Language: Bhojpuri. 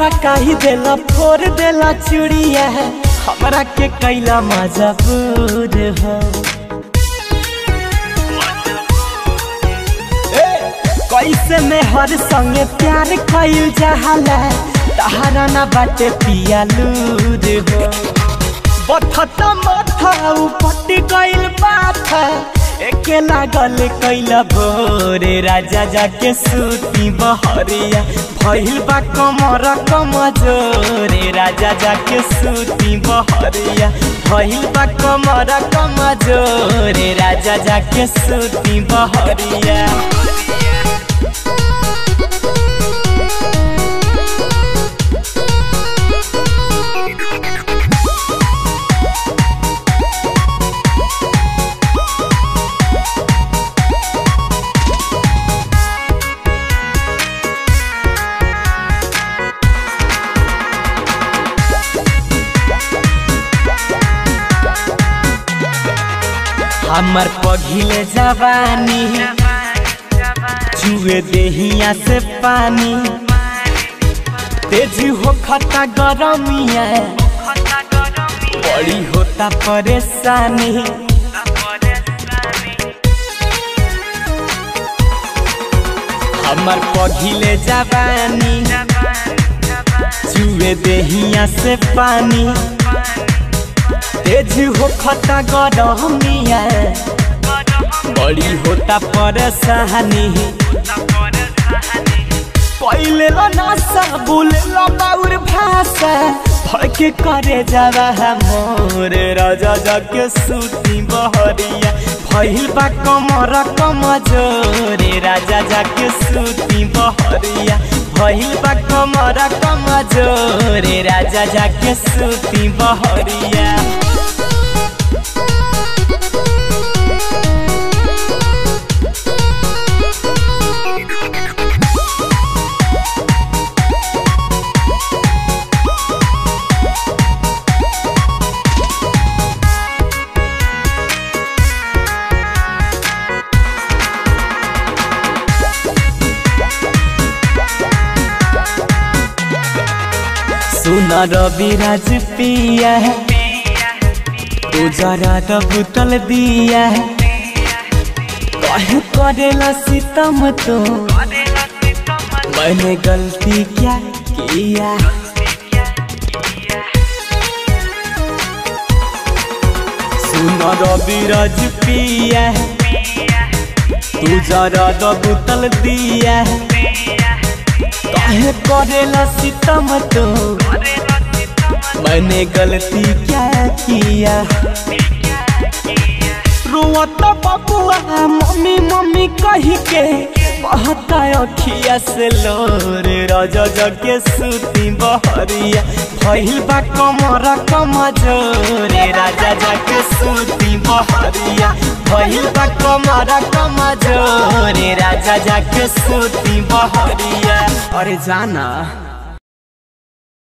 सारा काही देला फोर देला चूड़िया हमरा के कैला मजबूर हो कैसे में हर संगे प्यार कइल जहाला तहारा ना बाटे पिया लूर हो बथता माथा उपट गइल माथा एके लागल कैला भोरे राजा जाके सूती बहरिया भइल बा कमर कमजोरे राजा जाके सूती बहरिया भइल बा कमर कमजोरे राजा जाके सूती बहरिया हमर पघिले जवानी चुए देहिया से पानी तेज हो खता गरमिया बड़ी होता परेशानी हमर पघिले जवानी चुए देहिया से पानी तेज हो खता गरमिया बड़ी होता परेशानी पहले नशा बोले बाउर भाषा भड़के करे जावा मोर राजा जाके सूती बहरिया भइल बा कमर कमजोरे राजा जाके सूती बहरिया भइल बा कमर कमजोरे राजा जाके सूती बहरिया सुना रवि राज पिया है तू जरा तो बुतल दिया है कहे करेला सितम तो मैंने गलती क्या किया सुना रवि राज पिया है तू जरा तो बुतल दिया है काहे करेला सितम तो मैंने गलती क्या किया रोवत बबुआ मम्मी मम्मी कही के बहता अखिया से लोर राजा जगे सूती बहरिया भइल बा कमर कमजोरे राजा जगे सूती बहरिया भइल बा कमर कमजोरे राजा जाके सूती बहरिया अरे जाना